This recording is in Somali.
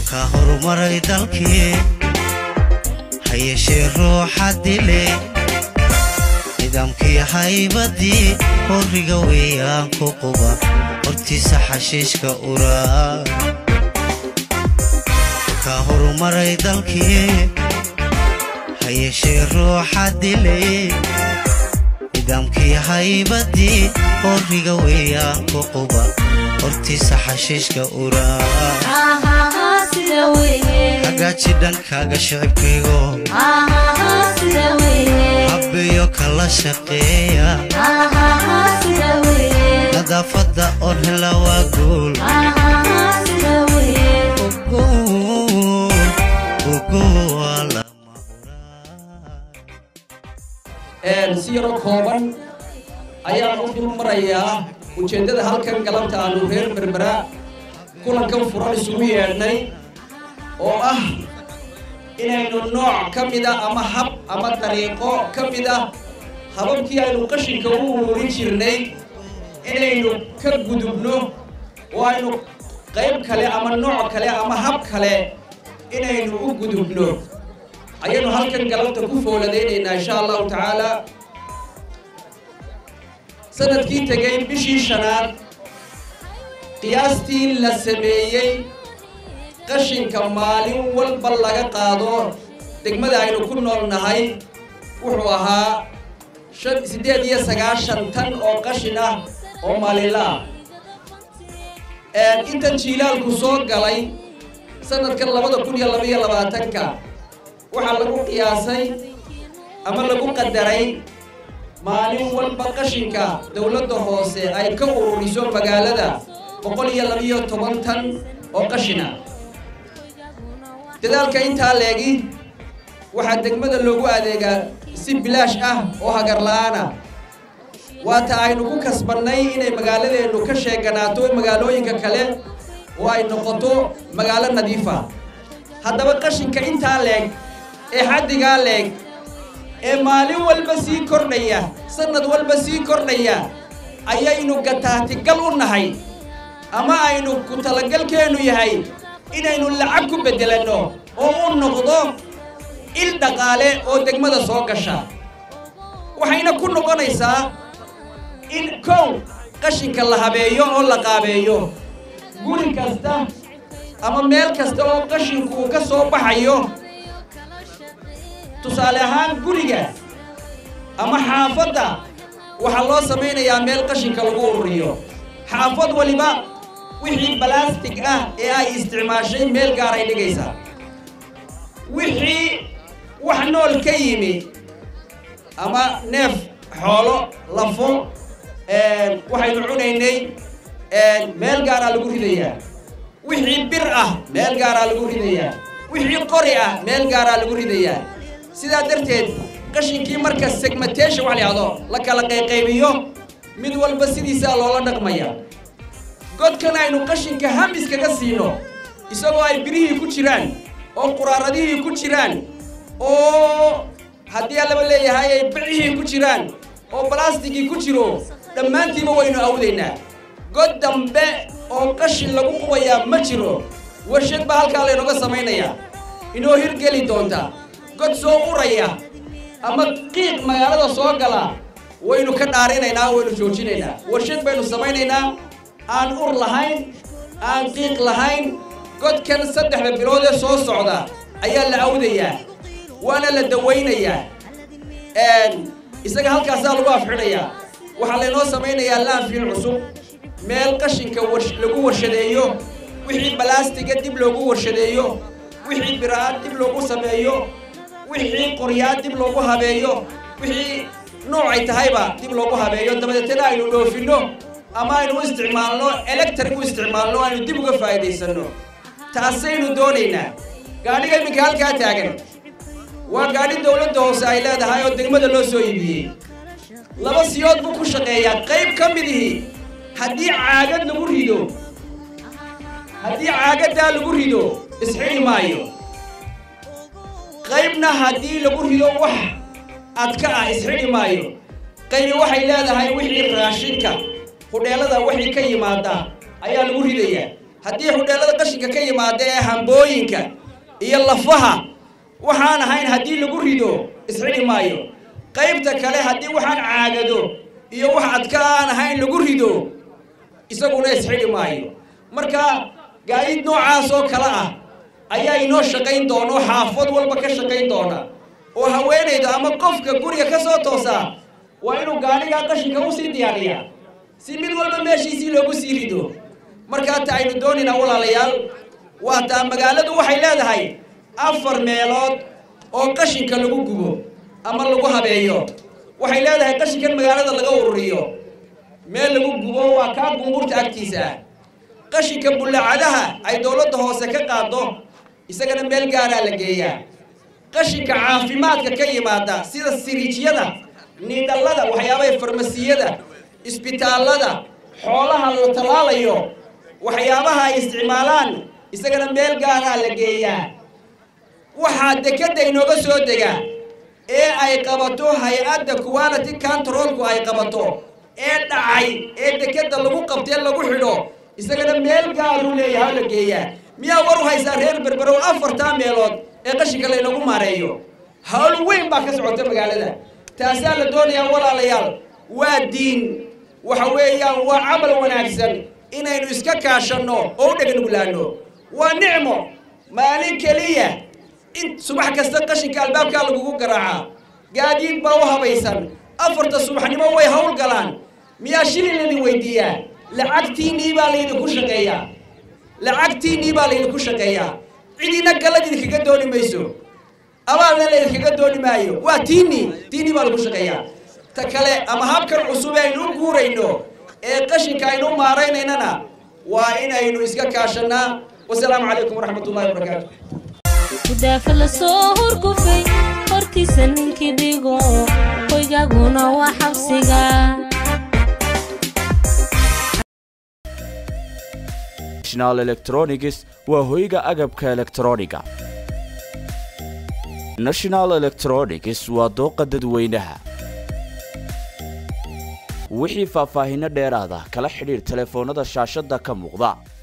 ka horumaray dalkii ha yeeshee ruuxa dile nidaamkii haybadii horiga weeyaan ku quba hortiisa xashiishka uraa ka horumaray dalkii ha yeeshee ruuxa dile nidaamkii haybadii horiga weeyaan ku quba hortiisa xashiishka uraa hagaaji dhankaaga shicibkaygo habbeeyo kala shaqeeya nadaafadda oo hela waa guul ugu waa lama huraan si yaro kooban ayaan u dul marayaa ujeeddada halkan galabta aanu reer berbera kulankan furan isugu yeedhnay oo ah inaynu nooc ka mida ama hab ama dariiqo ka mid ah hababkii aynu qashinka u ururin jirnay inaynu ka gudubno oo aynu qayb kale ama nooc kale ama hab kale inaynu u gudubno ayaynu halkan galabta ku fooladaynaynaa insha allahu tacaala sanadkii tegay bishii shanaad qiyaastii la sameeyey qashinka maalin walba laga qaado degmada aynu ku nool nahay wuxuu ahaa shan siddeed iyo sagaashan tan oo qashin ah oo maalinla ah intan jiilaalku soo galay sanadkan labada kun iyo labaiyo labaatanka waxaa lagu qiyaasay ama lagu qadaray maalin walba qashinka dowladda hoose ay ka ururiso magaalada boqol iyo labiyo toban tan oo qashina dadaalka intaa leegi waxaa degmada loogu adeegaa si bilaash ah oo hagar la-aana waata aynu ku kasbannay inay magaaladeennu ka sheeganaato magaalooyinka kale oo ay noqoto magaalo nadiifa haddaba qashinka intaa leeg ee xaddigaa leeg ee maalin walba sii kordhaya sanad walba sii kordhaya ayaynu gataatigal u nahay ama aynu ku talagalkeennu yahay inaynu lacag ku beddelanno oo u noqdo il dhaqaale oo degmada soo gasha waxayna ku noqonaysaa in kow qashinka la habeeyo oo la qaabeeyo guri kasta ama meel kasta oo qashinku uu ka soo baxayo tusaale ahaan guriga ama xaafadda waxaa loo samaynayaa meel qashinka lagu ururiyo xaafad waliba wixii balastig ah ee ay isticmaashay meel gaaray dhigaysaa wixii wax nool ka yimi ama neef xoolo lafo waxaynu cunaynay meel gaaraa lagu ridayaa wixii bir ah meel gaaraa lagu ridayaa wixii qori ah meel gaaraa lagu ridayaa sidaa darteed qashinkii marka segmentation wax la yahdo la kala qayqaybiyo mid walba sidiisaa loola dhaqmaya godkan aynu qashinka hamis kaga siino isagoo ay birihii ku jiraan oo quraaradihii ku jiraan oo haddii allaba leeyahay ay bicihii ku jiraan oo balastigii ku jiro dhammaantiiba waynu awdaynaa god dambe oo qashin lagu qubayaa ma jiro warshad baa halkaa laynooga samaynayaa inoo hirgeli doonta god soo uraya ama qiiq magaalada soo gala waynu ka dhaarinaynaa waynu joojinaynaa warshad baynu samaynaynaa aan ur lahayn aan qiiq lahayn godkan saddexda bilood ee soo socda ayaa la awdayaa waana la dawaynayaa isaga halkaasaa lagu afxidhayaa waxaa laynoo samaynayaa laanfiil cusub meel qashinka lagu warshadeeyo wixii balaastiga dib loogu warshadeeyo wixii bira'a dib loogu sameeyo wixii qoryaa dib loogu habeeyo wixii noocay tahayba dib loogu habeeyo dabadeetana aynu dhoofinno ama aynu u isticmaalno electric u isticmaalno aynu dib uga faa'iidaysanno taasaynu doonaynaa gaadhiga iminka halkaa taagan waa gaadhi dowladda hoose ay leedahay oo degmada loo soo iibiyey laba siyood buu ku shaqeeyaa qayb ka midihii haddii caagad lagu rido haddii caagaddaa lagu rido isxidhi maayo qaybna haddii lagu rido wax adka ah isxidhi maayo qaybi waxay leedahay wixii raashinka hudheelada wixii ka yimaada ayaa lagu ridayaa haddii hudheellada qashinka ka yimaada ee hambooyinka iyo lafaha waxaan ahayn haddii lagu rido isxidhi maayo qaybta kale haddii waxaan caagado iyo wax adka aan ahayn lagu rido isaguna isxidhi maayo marka gaadiid noocaas oo kale ah ayaa inoo shaqayn doona oo xaafad walba ka shaqayn doona oo haweenayda ama qofka guriga ka soo toosaa waa inuu gaadhigaa qashinka usii diyaariyaa si mid walba meeshiisii loogu sii rido markaa ta aynu doonaynaa walaalayaal waa taa magaaladu waxay leedahay afar meelood oo qashinka lagu gubo ama lagu habeeyo waxay leedahay qashinkan magaalada laga ururiyo meel lagu gubo waa kaa gumburta agtiisa ah qashinka bullacadaha ay dowladda hoose ka qaado isagana meel gaaraa la geeyaa qashinka caafimaadka ka yimaada sida siriijyada niidhallada waxyaabaha farmasiyada isbitaallada xoolaha la tallaalayo waxyaabaha ay isticmaalaan isagana meel gaaraa la geeyaa waxaa dekedda inooga soo dega ee ay qabato hay-adda quality controlku ay qabato ee dhacay ee dekedda lagu qabtee lagu xidho isagana meel gaaruu leeyahay la geeyaa miyaa war u haysaa reer berberow afartaa meelood ee qashinka laynagu maareeyo hawl weyn baa ka socota magaalada taasaa la doonayaa walaalayaal waa diin waxa weeyaan waa camal wanaagsan inaynu iska kaashanno oo u dheganuglaano waa nicmo maalin keliya in subax kasta qashinka albaabkaa lagugu garaacaa gaadiid baa u habaysan afarta subaxnimo way hawl galaan miyaa shilin laydin weydiiyaa lacagtiinnii baa laydinku shaqeeyaa lacagtiinnii baa laydinku shaqeeyaa cidina galad idinkaga dooni mayso abaalna laydinkaga dooni maayo waa tiinnii tiinnii baa lagu shaqeeyaa ta kale ama habkan cusub ee aynu u guurayno ee qashinka aynu u maaraynayna waa inaynu iska kaashannaa wasalaamu calaykum waraxmat ullahi wabarakaatu gudaafa la soo hurgufay hortiisa ninkii dhigo hoygaaguna waa xabsiga national electronics waa hoyga agabka elektrooniga national electronics waa dooqa dadweynaha wixii faahfaahinno dheeraada kala xidhiir telefoonnada shaashadda ka muuqda